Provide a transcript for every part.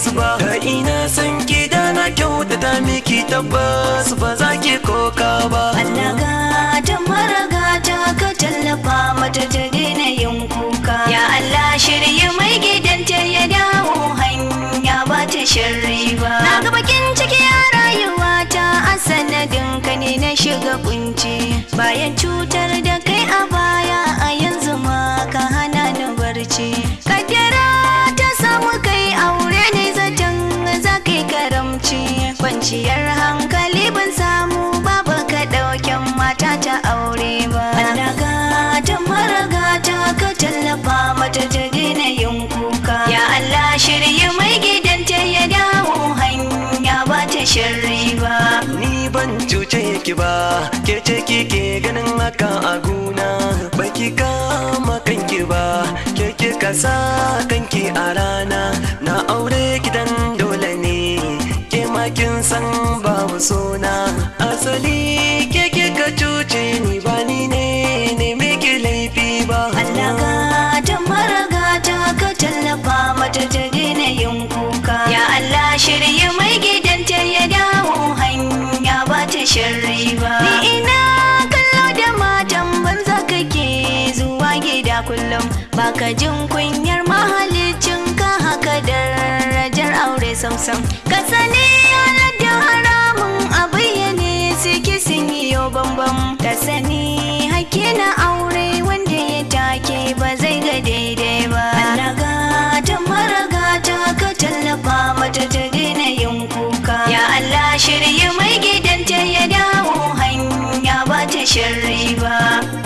tilas ba da ina san ki da na kyautata miki tabbas ba za ki koka ba Allah gata maragata ka tallafa mata ta daina yin kuka ya Allah shirye mai gidanta ya dawo hanya ba ta sharri ba na ga bakin ciki a rayuwata a sanadin ka ne na shiga kunci bayan cutar da kai a baya a yanzu ma ka hana ni barci kaddara ta samu kai aure ne zaton za kai karamci kwanciyar hankali ban samu babu ka ɗauken mata ta aure ba Allah gata maragata ka tallafa mata ta daina yin kuka ya Allah shirye mai gidanta ya dawo hanya ba ta sharri ba ni ban cuce ki ba ke ce kike ganin haka a guna baki kama kanki ba ke kika sa kanki a rana na aure gidan dole ne ke ma kin san babu sona asali ke kika cuce ni ba ni ne ne miki laifi ba Allah gata maragata ka tallafa mata ta daina yin kuka ya Allah shirye mai gidanta ya dawo hanya ba ta sharri ba ni ina kallo da matan banza kake zuwa gida kullum baka jin kunyar mahalicin ka haka darajar aure samsam ka sani halar da haramun a bayyane suke sun yi yau bambam ka sani hakke na aure wanda ya take ba zai ga daidai ba Allah gata maragata ka tallafa mata ta daina yin kuka ya Allah shirye mai gidanta ya dawo hanya ba ta sharri ba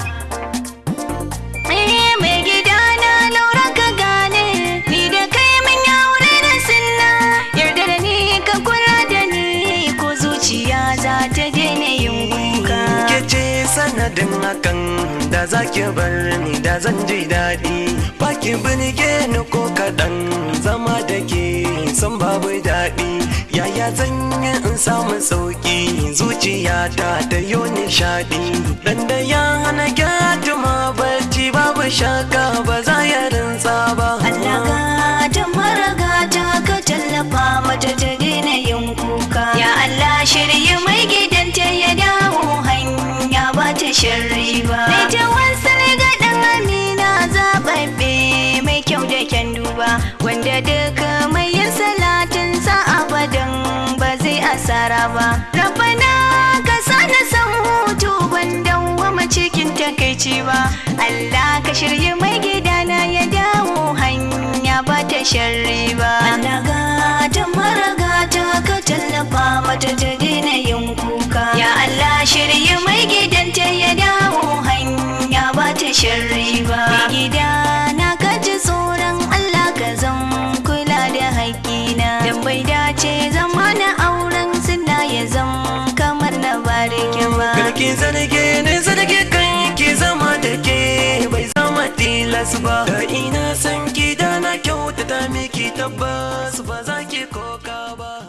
Eh, mai gidana laura ka gane ni da kai mun yi aure da sinna yarda da ni ka kula da ni ko zuciya za ta daina yin kuka ke ce sanadin hakan da za ki bar ni da zan ji daɗi ba ki birge ni ko kaɗan zama da ke san babu daɗi yaya zan yi in samu sauƙi zuciyata ta yo nishaɗi dan da ya hana gyatuma barci babu shaka ba za ya rinsa ba Allah gata maragata ka tallafa mata ta daina yin kuka ya Allah shirye mai gidanta ya dawo hanya ba ta sharri ba mai tawansa ne ga dan amina zababbe mai kyau da kyan duba wanda duka mai yin salatin sa abadan ba zai asara ba rabana ka sana san hutu ban dawwama cikin takaici ba Allah ka shirye mai gidana ya dawo hanya ba ta sharri ba Allah gata maragata ka tallafa mata ta daina yin kuka ya Allah shirye mai gidanta ya dawo hanya ba ta sharri ba mai gidana ka ji tsoron Allah ka zan kula da haƙƙina dan bai dace zama na auren suna ya zam kamar na barike ba Karki zarge ne zarge kan ki zama da ke bai zama tilas ba da ina san ki da na kyautata miki tabbas ba za ki koka ba